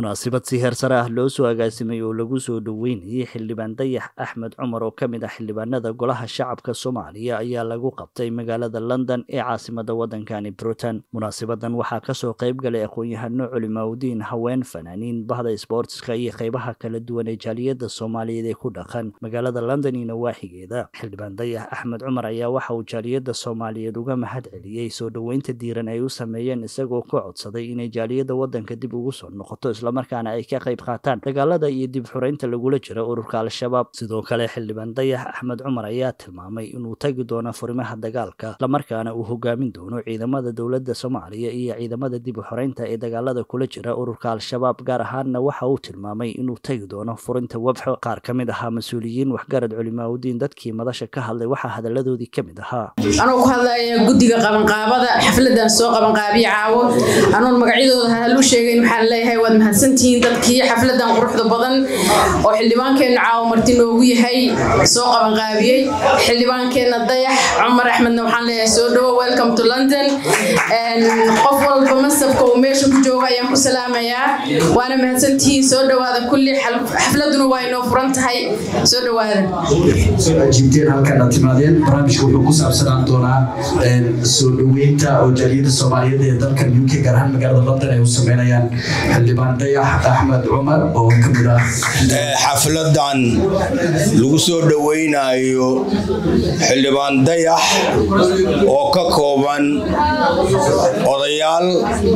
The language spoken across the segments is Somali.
munaasabad si heer sare ah loo soo agaasimay oo lagu soo dhoweynayay xildhibaan dayax axmed cumar oo ka mid ah xildhibaanada golaha shacabka soomaaliya ayaa lagu qabtay magaalada london ee caasimada waddankani britain munaasabadan waxaa kasoo qayb galay aqoon-yahano culimaadudiin haween fanaaniin bahda sboortiska iyo qeybaha kala duwan ee jaaliyada soomaaliyeed ee ku dhaqan magaalada london iyo nawaaxigeeda xildhibaan dayax axmed cumar ayaa waxa uu jaaliyada soomaaliyeed uga mahad celiyey soo dhoweynta diiran ay u sameeyeen isagoo ka codsaday inay jaaliyada waddanka dib ugu soo noqoto islamarkaana ay ka qayb qaataan dagaalada iyo dib xureynta lagula jiro ururka al-shabaab sidoo kale xildhibaan dayax axmed cumar ayaa tilmaamay inuu tagi doono furimaha dagaalka islamarkaana uu hogaamin doono ciidamada dowladda soomaaliya iyo ciidamada dib u xoreynta ee dagaalada kula jira ururka al-shabaab gaar ahaanna waxa uu tilmaamay inuu tagi doono furinta webxo qaar ka mid ahaa mas-uuliyiin waxgarad culimaadudiin dadkii madasha ka hadlay waxaa hadaladoodii ka mid ahaa anoo ku hadlaya guddiga qabanqaabada xafladan soo qabanqaabiya caawo anoon magacyadooda hal u sheegayn waxaan leeyahay waad mahadsantihiin dadkii xafladan quruxda badan oo xildhibaankeenna caawo marti noogu yahay soo qabanqaabiyey xildhibaankeenna dayax cumar axmedna waxaan leeyahay soo dhowo welcome to london qof walba masabka uu meesha ku joogo ayaan ku salaamayaa waana mahadsantihiin soo dhowaada kulli xafladuna waa inoo furan tahay soo dhowaada jiibteen halkana timaadeen barnaamijka wuxuu ku saabsanaan doonaa soo dhoweynta oo jaaliyada soomaaliyeed ee dalkan uk gaar ahaan magaalada london ay u sameynayaan xildhibaan dayax axmed cumar oo ka mid ah xafladan lagu soo dhoweynayo xildhibaan dayax oo ka kooban odayaal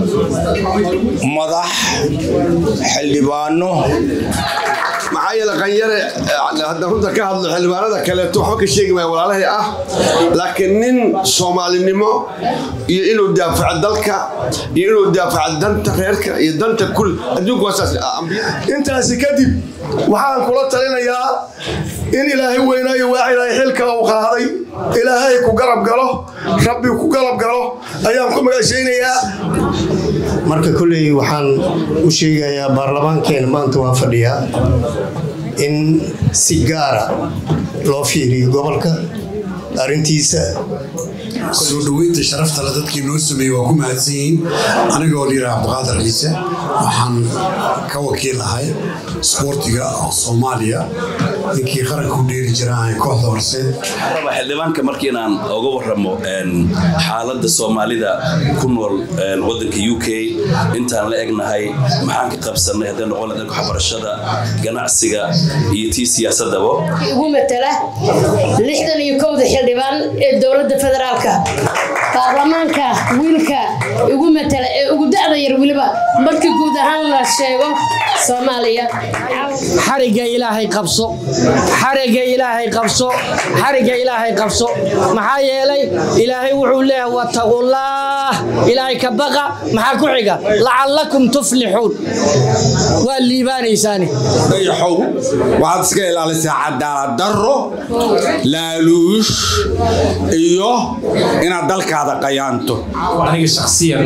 madax xildhibaano maxaa yeele qanyare haddaan runta ka hadlo xildhibaanada kaleeto waxba ka sheegi maya walaalahay ah laakiin nin soomaalinimo iyo inuu daafaco dalka iyo inuu daafaco danta reerka iyo danta kul adduunka waa saas intaasi kadib waxaan kula talinayaa in ilaahay weynaayo waaxidahay xilka uu qaaday ilaahay ku garab galo rabbi ku garab galo ayaan ku magashaynayaa marka kolley waxaan u sheegayaa baarlamaankeena maanta waa fadhiyaa in si gaara loo fiiriyo gobolka arrintiisa soo dhoweynta sharaftale dadkii noo sameeyey waa ku mahadsan yihiin anigoo liira cabdiqaadir ciise waxaan ka wakiil ahay sboortiga soomaaliya ninkii qaranka u dheeri jira kooxda horseed xildhibaanka markiinaan oga waramo xaaladda soomaalida ku nool wadanka u k intaan la egnahay maxaan ka qabsanay hadday noqon dhanka waxbarashada ganacsiga iyo tii siyaasadaba ugu matala lixdan iyo kowda xildhibaan ee dowladda federaalka baarlamaanka wiilka ugu matala ee ugu da'da yar weliba markii guud ahaan la sheego soomaaliya xariga ilaahay qabso xariga ilaahay qabso xariga ilaahay qabso maxaa yeelay ilaahay wuxuu leeyahay wattaqullaah ilaahay ka baqa maxaa ku xiga lacallakum tuflixuun waa liibaanaysaani dayaxow waxaad iska ilaalisaa cadaalad darro laaluush iyo inaad dalkaada qayaanto aniga shakhsiyan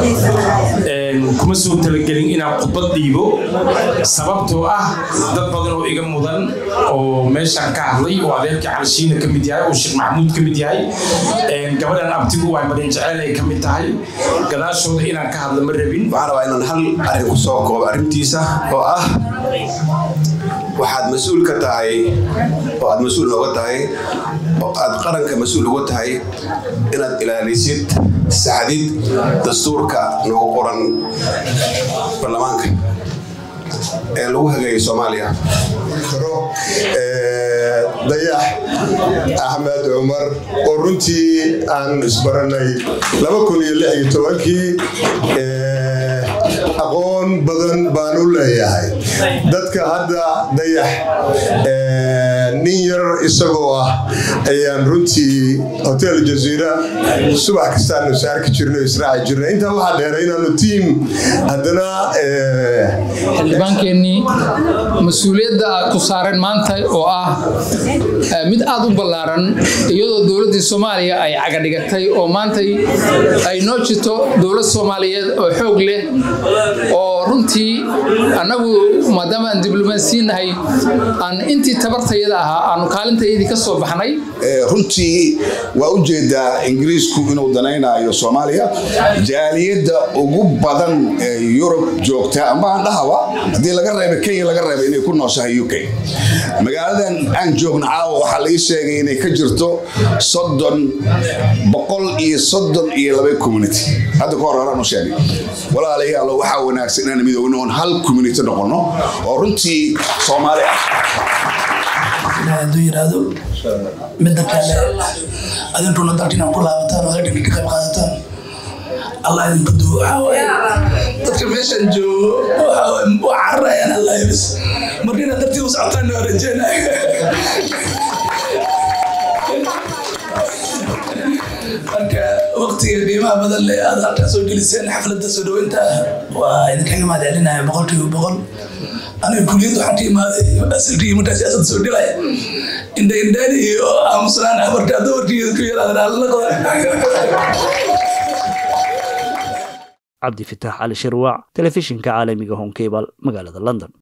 kuma soo talagelin inaan khudbad dhiibo sababtoo ah dad badan oo iga mudan oo meeshaan ka hadlay oo adeerkii calishiina ka mid yahay oo sheekh maxamuud ka mid yahay gabadhan abtigu waa marin jeceel ay ka mid tahay gadaashooda inaan ka hadlo ma rabin waxaan rabaa inaan hal arrin ku soo koobo arrintiisa oo ah waxaad mas-uul ka tahay oo aad mas-uul nooga tahay oo aad qaranka mas-uul uga tahay inaad ilaalisid saxdid dastuurka noogu qoran baarlamaanka ee lagu hagaayay soomaaliya dayax axmed cumar oo runtii aan isbaranay kii aqoon badan baan u leeyahay dadka hadda dayax nin yar isagoo ah ayaan runtii hotel jaziira subax kastaanu saarki jirno israaci jirna intaa waxaa dheeray inaanu tiim haddana xildhibaankeenii mas-uuliyadda ku saaran maanta oo ah mid aad u ballaaran iyadoo dowladdii soomaaliya ay cagadhigatay oo maanta ay noo jirto dowlad soomaaliyeed oo xoog leh oo runtii annagu maadaama aan diblomaasiin nahay aan intii tabartayada ahaa aanu kaalintayadii ka soo baxnay runtii waa u jeedaa ingiriisku inuu danaynayo soomaaliya jaaliyadda ugu badan ee yurub joogta ama aan dhahaba haddii laga reeba kenya laga reeba inay ku nooshahay u k magaaladan aan joogna caawa waxaa la ii sheegay inay ka jirto soddon boqol iyo soddon iyo laba community hadda ka hor horaan u sheegay walaalayaalo waxaa wanaagsan inaan midoowno oon hal community noqono oo runtii soomaali ah hadduu yidhaahdo midda kale adinkuna dalka inaad ku laabataan oo halkan ka qayb qaadataan allah idinku duwo waxaa waaye dadka meeshan joogo waxaa waaye waa cararayaan allah bis marka inaad dartii u socotaan waa rajeynaya marka waqtiga qiimaha badan leh aad halkaa soo geliseen xafladda soo dhaweynta waa idinkaga mahad celinaya boqolkiiba boqol aniga kuliyadda waxaan ka imaaday asalkii markaa siyaasadda soo gelaya indha indhaani iyo aamusnaan ah markaa dumarkii ku yaraadaan cabdi fitaax cali shirwaac telefishinka caalamiga honkebal magaalada london